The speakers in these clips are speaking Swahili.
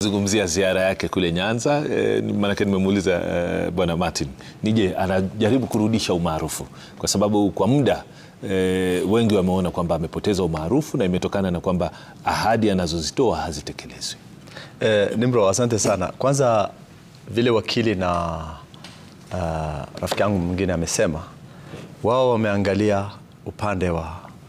Zungumzia ziara yake kule Nyanza e, maanake nimemuuliza e, bwana Martin nije anajaribu kurudisha umaarufu kwa sababu kwa muda e, wengi wameona kwamba amepoteza umaarufu na imetokana na kwamba ahadi anazozitoa hazitekelezwi. E, Nimro, asante sana. Kwanza vile wakili na uh, rafiki yangu mwingine amesema wao wameangalia upande wa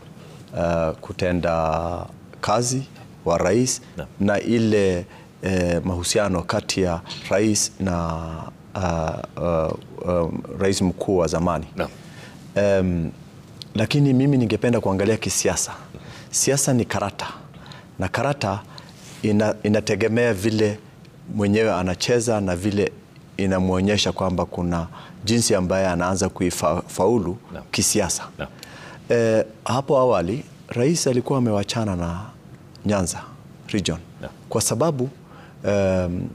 uh, kutenda kazi wa rais Na. na ile eh, mahusiano kati ya rais na uh, uh, um, rais mkuu wa zamani Naam. Em, lakini mimi ningependa kuangalia kisiasa. Siasa ni karata na karata ina, inategemea vile mwenyewe anacheza na vile inamwonyesha kwamba kuna jinsi ambaye anaanza kuifaulu Naam. kisiasa. Naam. Eh, hapo awali rais alikuwa amewachana na Nyanza region Naam. kwa sababu um,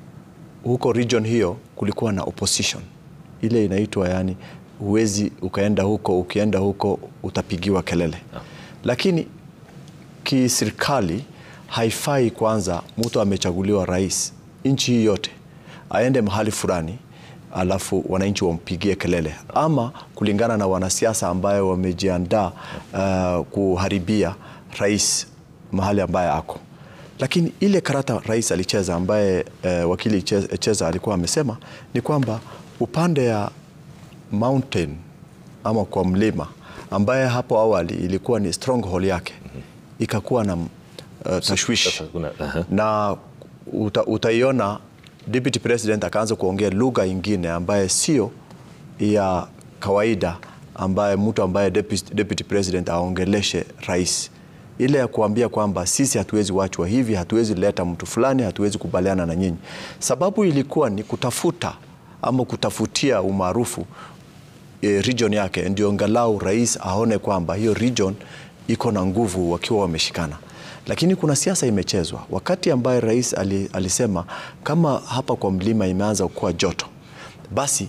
huko region hiyo kulikuwa na opposition ile inaitwa yani, huwezi ukaenda huko, ukienda huko utapigiwa kelele lakini kiserikali haifai kwanza mtu amechaguliwa rais nchi hii yote aende mahali fulani alafu wananchi wampigie kelele, ama kulingana na wanasiasa ambayo wamejiandaa uh, kuharibia rais mahali ambaye ako. Lakini ile karata rais alicheza ambaye uh, wakili che- cheza alikuwa amesema ni kwamba upande ya mountain ama kwa mlima ambaye hapo awali ilikuwa ni stronghold yake ikakuwa na uh, tashwishi Sasa kuna- aha. na uta, utaiona deputy president akaanza kuongea lugha ingine ambaye sio ya kawaida ambaye mtu ambaye deputy, deputy president aongeleshe rais ile ya kuambia kwamba sisi hatuwezi wachwa hivi, hatuwezi leta mtu fulani, hatuwezi kubaliana na nyinyi. Sababu ilikuwa ni kutafuta ama kutafutia umaarufu e, region yake, ndio angalau rais aone kwamba hiyo region iko na nguvu wakiwa wameshikana. Lakini kuna siasa imechezwa wakati ambaye rais ali, alisema kama hapa kwa mlima imeanza kuwa joto, basi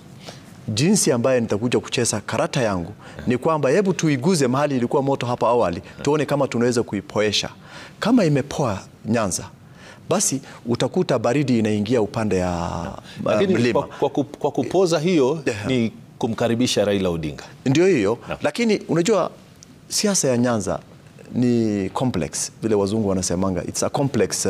jinsi ambaye nitakuja kucheza karata yangu ni kwamba hebu tuiguze mahali ilikuwa moto hapa awali, tuone kama tunaweza kuipoesha. Kama imepoa Nyanza, basi utakuta baridi inaingia upande ya uh, Lakini mlima. kwa, kwa, ku- kwa kupoza hiyo ni kumkaribisha Raila Odinga. Ndio hiyo Naam. lakini unajua siasa ya Nyanza ni complex vile wazungu wanasemanga it's a complex uh,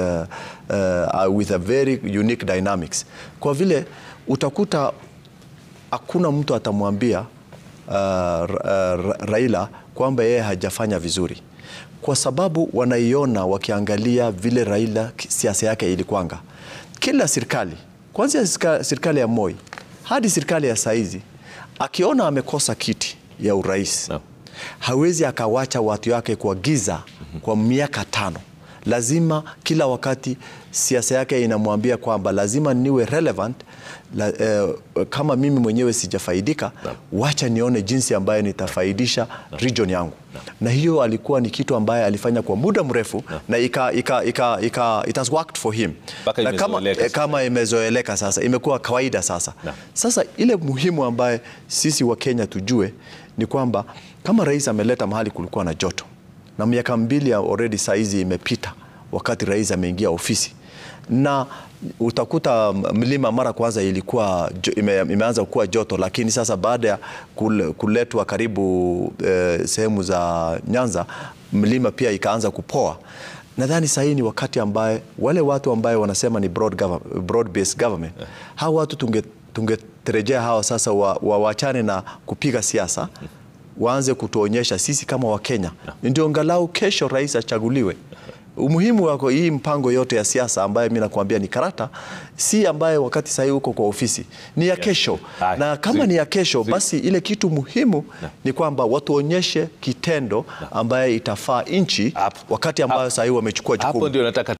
uh, with a very unique dynamics kwa vile utakuta hakuna mtu atamwambia uh, Ra- uh, Raila kwamba yeye hajafanya vizuri kwa sababu wanaiona wakiangalia vile Raila ki- siasa yake ilikwanga. Kila serikali kuanzia sika- serikali ya Moi hadi serikali ya saizi, akiona amekosa kiti ya urais Naam. hawezi akawacha watu wake kwa giza kwa miaka tano. Lazima kila wakati siasa yake inamwambia kwamba lazima niwe relevant la, eh, kama mimi mwenyewe sijafaidika, wacha nione jinsi ambayo nitafaidisha region yangu. Na hiyo alikuwa ni kitu ambaye alifanya kwa muda mrefu na ika, ika, ika, ika, it has worked for him. Mpaka Na kama, imezoeleka eh, kama imezoeleka sasa, imekuwa kawaida sasa. Naam. Sasa ile muhimu ambaye sisi wa Kenya tujue ni kwamba kama rais ameleta mahali kulikuwa na joto na miaka mbili ya already saizi imepita wakati rais ameingia ofisi na utakuta mlima mara kwanza ilikuwa jo- ime, imeanza kuwa joto, lakini sasa baada ya kul- kuletwa karibu eh, sehemu za Nyanza mlima pia ikaanza kupoa. Nadhani sahii ni wakati ambaye wale watu ambaye wanasema ni broad, government, broad based government hawa watu tunge tungetarejea hawa sasa wa- wawachane na kupiga siasa waanze kutuonyesha sisi kama Wakenya ndio angalau kesho rais achaguliwe. Umuhimu wako hii mpango yote ya siasa ambayo mi nakwambia ni karata, si ambaye wakati sahii uko kwa ofisi, ni ya kesho. Haya. Na kama Zi- ni ya kesho, zi- basi ile kitu muhimu ni kwamba watuonyeshe kitendo ambaye itafaa nchi Hapo. wakati ambayo Hapo. sahii wamechukua Hapo jukumu. ndio nataka